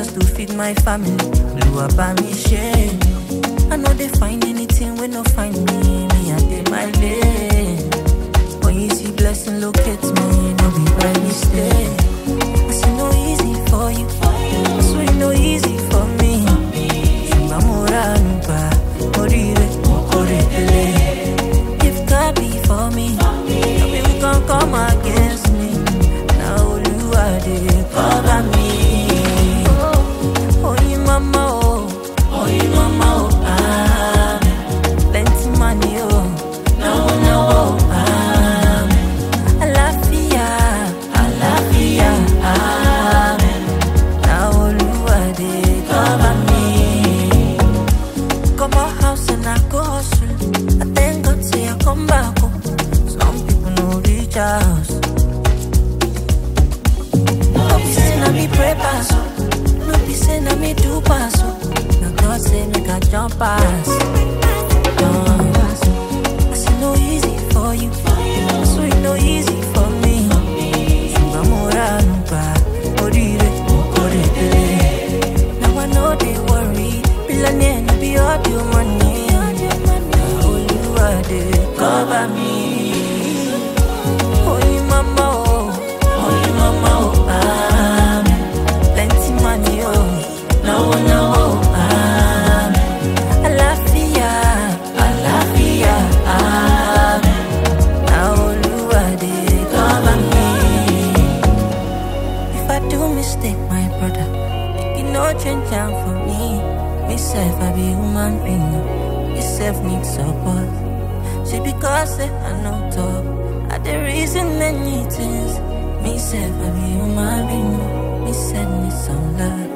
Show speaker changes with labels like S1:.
S1: just to feed my family. Blew up by me shame. I know they find anything when no find me. Me I did my lane. When you see blessing locate me, no be by mistake. I say no easy for you. I swear no easy for me. Ṣùgbọ́n mo ránu gbà, mo ríre, mo kórè délé. If God be for me, maybe we can come against me. Now Olúwa dey cover me. Oyin mama o, oyin mama o, ah. Plenty money o, náwó náwó o, ah. Àlàáfíà, àlàáfíà, ah. Now Olúwa dey cover me. Come out house and I go hustle. I thank God say I come back home. Some people no reach house. No be say na me pray pass, oh. no be say na me do pass. oh. Na God say make I jump pass. Jump pass. I say no easy for you, so it no easy for me. Ṣùgbọ́n mo ránu gbà, oríire mo kórè délé. Now I know they worry. Billionaire, no be all your money. Now Olúwa dey cover me. Oyin mama oh, oyin mama oh, ah. Plenty money oh, náwó náwó oh, ah. Àlàáfíà, àlàáfíà, ah. Now Olúwa dey cover me. If I do mistake, my brother, you no change am for me. Me self, I be human being. Me self need support. See because say I no talk, I the reason many things. Me self, I be human being. Me self need some love.